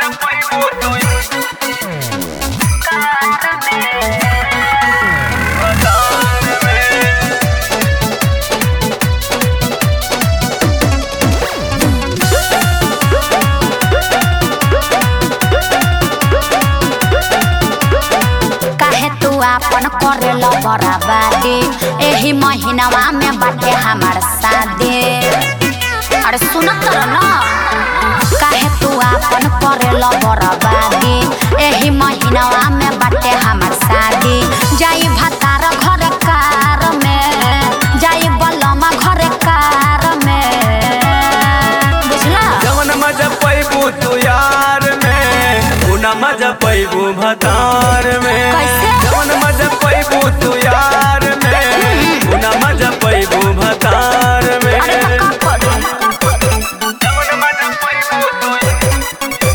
काहे तू आपन करेला बराबादी एही महीनावा में बाटे हमार शादी अरे सुनत रह न काहे तू आपन करेला बराबादी एही महीनावा में बाटे हमार शादी जाई भतार घर कार में जाई बलमा घर कार में बुझला जवन मजा पैबू तू यार में उना मजा पैबू भतार में कैसे? जवन मजा पैबू तू यार में उना मजा पैबू भतार में अरे तो का करू जवन मजा पैबू तू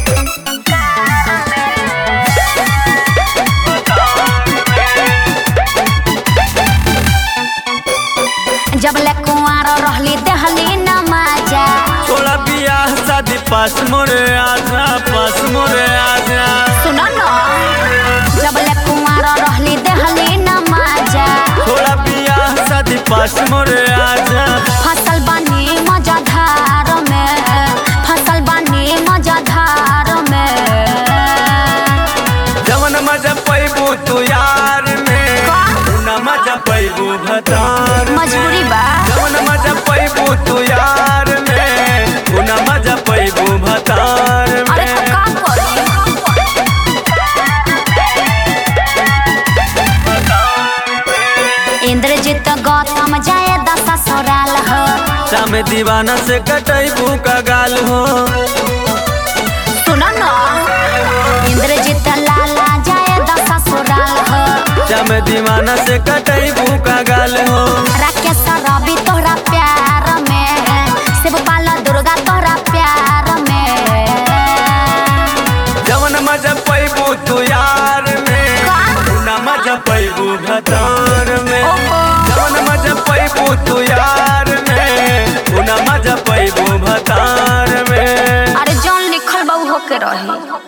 जब ले कुंवार रहली देहली न माजा थोड़ा बियाह शादी पास मोरे आजा पास मोरे आजा सुन न जब ले कुंवार रहली देहली न माजा थोड़ा बियाह शादी पास मोरे आजा फसल बानी मजाधार में फसल बानी मजाधार में जवन मजा पैबू तू यार में का? उना मजा पैबू भतार में। मजबूरी बा जवन मजा पैबू तू यार में उना मजा पैबू भतार अरे में तो का करी इंद्रजीत गौतम जाए दशा ससुराल हो शाम दीवाना से कटैबू का गाल हो सुन न इंद्रजीत लाला जाए दशा ससुराल हो शाम दीवाना से कटैबू का गाल हो राकेश रवि तोहरा प्यार में शिवपाल दुर्गा तोहरा प्यार में जवन मजा पैबू तू यार में का? उना मजा पैबू भतार में ओहो। जवन मजा पैबू तू यार में उना मजा पैबू भतार में अरे जौन लिखल बा उ होके रही